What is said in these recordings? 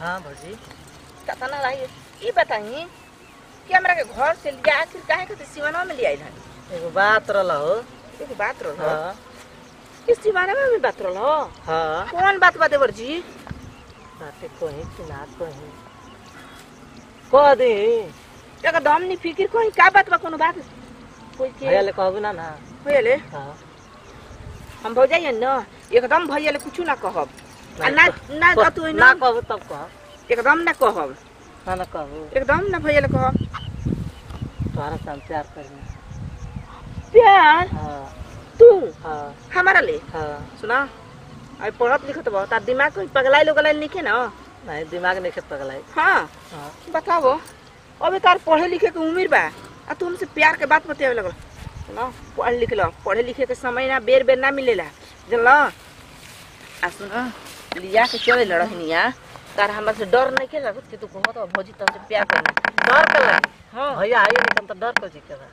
हाँ भौजी कतना रही ई बताई कि हमरा के घर से लिया आखिर काहे के सिवाना में ले आइल हन एगो बात रहल हो एगो बात रहो हाँ किस सिवाना में भी बात रहो हाँ कौन बात बा देवर जी बाटे कहीं कि ना कहीं कह दे एकदम नहीं फिकिर कोई का बात बा कोनो बात कोई के भैया ले कहबू ना ना होले हाँ हम भौ जाइए न एकदम भैया ले कुछ ना कहब आ ना ना कह- तू ना न कहबू तब कह एकदम ना कहब ना ना कहबू एकदम ना भैया ले कहब तोहरा से हम प्यार करी प्यार हाँ तू हाँ हमारा ले हाँ सुना अभी पढ़त लिखत बा तार दिमाग कोई पगलाई लोग लिखे ना नहीं दिमाग नहीं खेत पगलाई हाँ हाँ बताओ अभी तार पढ़े लिखे के उम्र बा आ तू हमसे प्यार के बात बतावे लगल सुनो पढ़ लिख लो पढ़े लिखे के समय ना बेर बेर ना मिलेला जानल आ सुनो लिया के चले लड़हनिया तार हमरा से डर नहीं के लागत कि तू कहत बा भौजी तुमसे प्यार करना डर कर लगी हाँ भैया आइए नहीं तो डर कर जी के बा।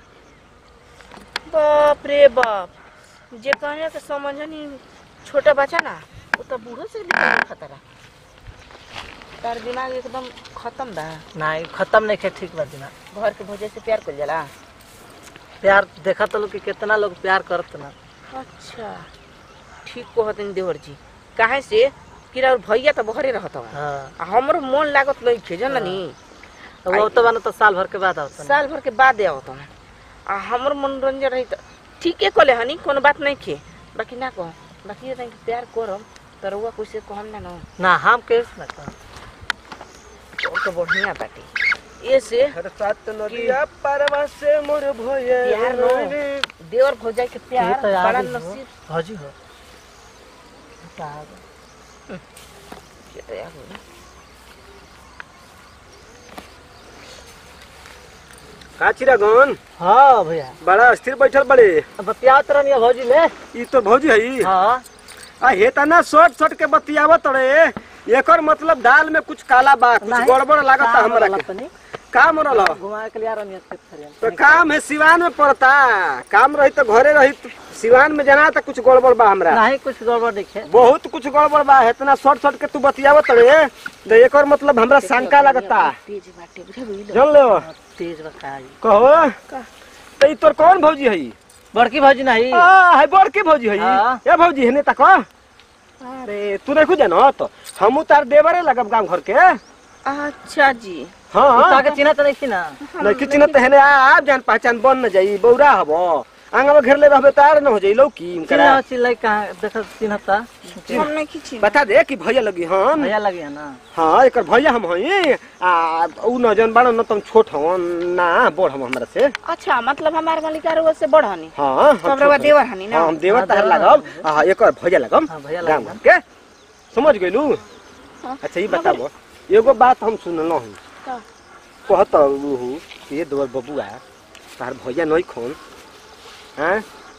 बाप रे बाप जे कहने के समझनी छोटा बच्चा ना वो तो बूढ़ो से लिखा खतरा तार दिमाग एकदम खत्म बा नहीं खत्म नहीं खे ठीक बा दिमाग घर के भौजे से प्यार कर जाला प्यार देखा तो लोग कि कितना लोग प्यार करत ना अच्छा ठीक कहतन देवर जी काहे से कि और भैया तो बहरे रहत हवा हाँ आ हमरो मन लागत नहीं खे जाननी तो वो तो बना तो साल भर के बाद आवता साल भर के बाद आवत हवा आ हमर मनोरंजन रही त ठीके कले हनी कोनो बात नहीं खे बाकी ना कहो बाकी ये तनी प्यार करम त रउआ कुछ कहम ना न ना हम के ना कह और तो बढ़िया बाटे ये से सात नदिया पारवा से मोर भोये प्यार नो देवर भौजाई के प्यार ये तो बड़ा याद ही हो नसीब भौजी हो तो आ गए। ये तो याद हो ना। का चिरागन हाँ भैया बड़ा स्थिर बैठल बड़े अब बतियात रहनी भौजी ले ई तो भौजी हई हाँ आ हे तना शॉर्ट शॉर्ट के बतियावत रे एकर मतलब दाल में कुछ काला बा कुछ नहीं। गड़बड़ लागत काम हमरा वाला के तनी। काम रहल ह? घुमा के लिया रहनी खेत खरियान तो काम है सिवान में पड़ता काम रही तो घरे रही तो सिवान में जाना तो कुछ गड़बड़ बा हमरा नहीं कुछ गड़बड़ देखे बहुत कुछ गड़बड़ बा इतना शॉर्ट शॉर्ट के तू बतियावत रे तो एकर मतलब हमरा शंका लगता तेज बाटे बुझा बुझल जान ले तेज बताई कहो तो ई तोर कौन भौजी हई बड़की भौजी नहीं आ है बड़की भौजी हई हाँ। ए भौजी हेने तक अरे तू नहीं जानो तो हमू तार देवरे लगब गांव घर के अच्छा जी हाँ ताके चिन्हत नहीं थी ना नहीं किसी न तहने आप जान पहचान बन न जाई बौरा हबो आंगा में घेरले रहबे तार न हो जाई लौकी चिल्ला चिल्लाई कहाँ देख चिन्हता हम नहीं खींची बता दे कि भैया लगी हम भैया लगे है ना हाँ एकर भैया हम हई आ उ न जन बाड़न न तुम छोट हवन ना बड़ हम हमरा से अच्छा मतलब हमारे मालिका रउआ से बड़ हनी हाँ हम सब रउआ छोट हई। देवर हनी ना हाँ हम देवर हाँ, तार देवर लगब आ एकर भैया लगब हाँ भैया गांव लगे घर के समझ गइलू हाँ। अच्छा ये बताबो एगो बात हम सुनल हूँ का? कहत रहू कि ये दोबर बबुआ तार भैया नहीं खोन हैं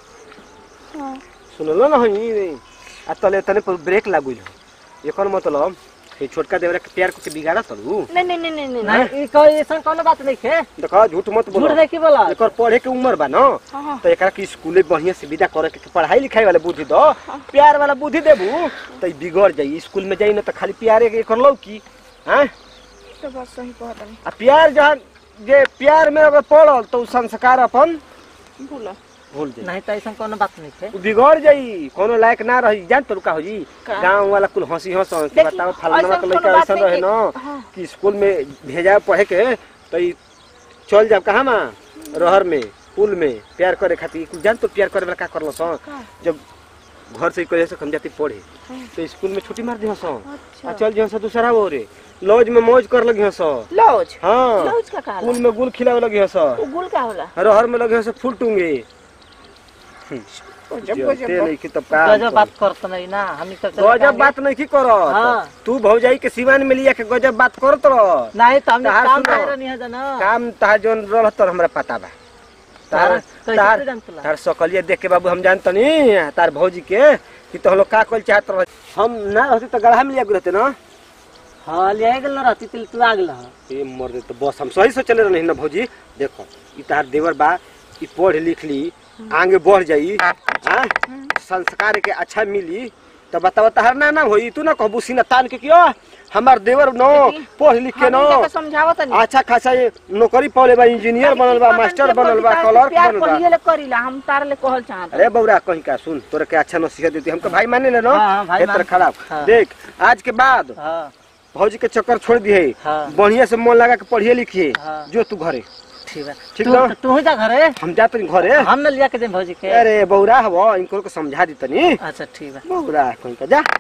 हाँ। सुनलो ना हई आ तले तने पर ब्रेक लागुल हो एकर मतलब ये छोटका देवरा के प्यार को के बिगाड़ा तलू नहीं नहीं नहीं नहीं नहीं नहीं ई कोई ऐसा कोनो बात नहीं खे देखो झूठ मत झूठ बोलो नहीं की बोला एकर पढ़े के उम्र बा न हाँ हाँ तो एकरा के स्कूले बढ़िया से विदा करे के पढ़ाई लिखाई वाला बुद्धि दो प्यार वाला बुद्धि देबू तो ई बिगड़ जाई स्कूल में जाई न तो खाली प्यारे के कर लो की हैं तो बात सही कहत हनी आ प्यार जहाँ जे प्यार में अगर पड़ल तो उ संस्कार अपन बोला भूल जाई नहीं तो ऐसा कोनो बात नहीं खे उ बिगड़ जाई कोनो लायक ना रही जान तो का हो जी का? गांव वाला कुल हंसी हंस कि देखी, बताओ फलाना ऐसन के कोनो लड़का बात ऐसा नहीं रहे कि- ना हाँ। कि स्कूल में भेजा पढ़े के तो ई चल जाब कहाँ माँ रहर में पुल में प्यार करे खातिर कुल जान तो प्यार करे वाला का करलो सो का? जब घर से कहे से हम जाते पढ़े हाँ। तो स्कूल में छुट्टी मार दी सो आ अच्छा चल जी दूसरा वो रे लॉज में मौज कर लगी सो लौज हाँ लौज का कहला पुल में गुल खिलावे लगी सो वो गुल का होला रहर में लगे से फूल टूंगे गजब जब गजब नहीं कि तब का गजब बात करत नहीं ना हम तो गजब बात नहीं की करत हाँ। तू भौजाई के सिवान में लिया के गजब बात करत रह नहीं तो हमने तार काम सुनो। कर नहीं है जाना काम तहार जोन रहत तर हमरा पता बा तार तार- कैसे तार तू जानतला? तार सकलिया देख के बाबू हम जानतनी तार भौजी के कि तो लोग का कल चाहत रह हम ना रहते तो गढ़ा में लिया रहते ना हाँ ले गेल ना रहती तिल तू आ गेल ह। ए मर दे तो बस हम सही से चले रही ना भौजी देखो ई तार देवर बा ई पढ़ लिख ली आगे बढ़ जाई हाँ? संस्कार के अच्छा मिली तो बतावा तहर ना ना होई तू ना कहबू सीना तान के कियो हमार देवर नो देखी, पढ़ लिख के हम नो इनका के समझावत नहीं अच्छा खासा ये नौकरी पाले बा इंजीनियर बनल बा मास्टर बनल बा क्लर्क प्यार बनल बा पढ़िए ले करीला हम तार ले कहल चाहत अरे बौरा कहीं का सुन तोरा के अच्छा नसीहत देती हमको भाई माने ले नो हाँ, हाँ, भाई खेतर मान- खराब हाँ। देख आज के बाद हाँ भौजी के चक्कर छोड़ दिए हाँ। बढ़िया से मन लगा के पढ़िए लिखिए हाँ। जो तू घरे ठीक है ठीक तू बा? तू ही जा घरे हम जाते हैं घरे हम न लिया के दे भौजी के अरे बौरा हवो इनको को समझा दी तनी अच्छा ठीक है बौरा कहीं का जा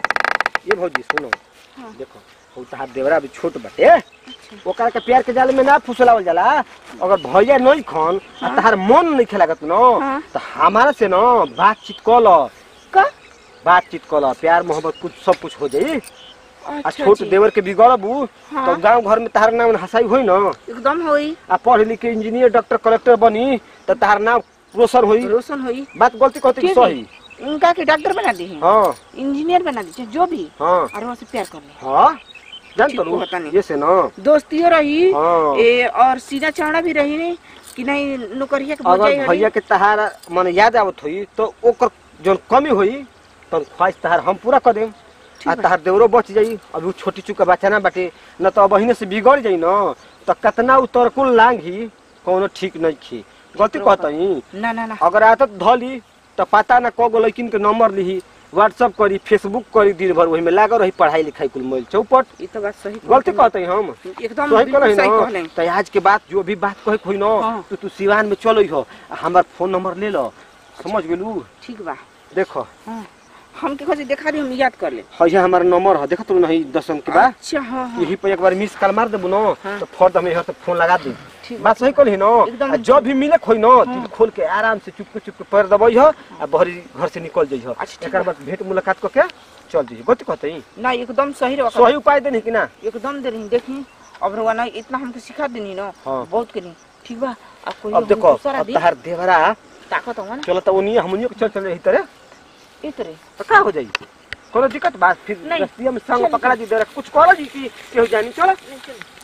ये भौजी सुनो हाँ। देखो वो तहार देवरा अभी छोट बटे ओकरा के प्यार के जाल में ना फुसलावल जाला अगर भैया नहीं खन आ तहार मन नहीं खेलागत न हाँ। तो हमारा से न बातचीत कल का बातचीत कल प्यार मोहब्बत कुछ सब कुछ हो जाई आ अच्छा छोट जी। देवर के बिगड़बू हाँ। तो गांव घर में तहार नाम हंसाई होई न एकदम होई आ पढ़ लिख के इंजीनियर डॉक्टर कलेक्टर बनी तो तहार नाम रोशन होई रोशन होई बात गलती कहती कि ठीक है। सही इनका के डॉक्टर बना दी है हाँ इंजीनियर बना दी जो भी हाँ और वहाँ से प्यार कर ले हाँ जान ठीक तो होता नहीं। ये से ना दोस्तियों रही हाँ। ए, और सीधा चौड़ा भी रही नहीं कि नहीं नौकरिया के अगर भौजाई भैया के तहार मन याद आवत होई तो ओकर जौन कमी होई तो ख्वाहिश तहार हम पूरा कर देम आ बा। तहार देवरो बच जाई अभी उ छोटी चुका बच्चा ना बाटे न तो अब अहिने से बिगड़ जाई न तो कितना उ तरकुल लांघी कोनो ठीक नहीं खी गलती कहतई ना ना ना अगर आदत धली तो पता ना कगो लड़किन के नंबर लिही व्हाट्सअप करी फेसबुक करी दिन भर वही में लागल रही पढ़ाई लिखाई कुल मोल चौपट ये तो बात सही गलती कहत कहते हम नहीं। एकदम सही बिल्कुल कहलही सही न कहले तो आज के बात जो भी बात कहे कोई न हाँ। तो तू सिवान में चलो हो हमार फोन नंबर ले लो समझ गेलू ठीक बा देखो हाँ हम के खोजी देखा दी हम याद कर ले है हमारा नंबर है देखो तू नहीं दसम के बाद अच्छा हाँ हाँ यही पे एक बार मिस कॉल मार देबू न हाँ। तो फर्द हमें यहाँ तो फोन लगा दी ठीक बात सही कहली न एकदम। आ जब भी मिले खोई न दिल खोल के आराम से चुपके चुपके पैर दबाई हो आ बहरी घर से निकल जाइ हो अच्छा, ठीक एकर बाद भेंट मुलाकात करके चल जाइ गलती कहते ना एकदम सही रहा सही उपाय देनी कि ना एकदम दे रही देखी अब रवा ना इतना हमके सिखा देनी ना हाँ। बहुत के नहीं ठीक बा अब कोई अब देखो दूसरा अब दी तहार देवरा ताकत हो ना चलो तो उन्हीं हमनियो के चल चल रही तरह इतरे तो का हो जाई कोनो दिक्कत बात फिर नहीं। रस्तिया में संग चल, पकड़ा दी दे कुछ करो जी कि केहू जानी चलो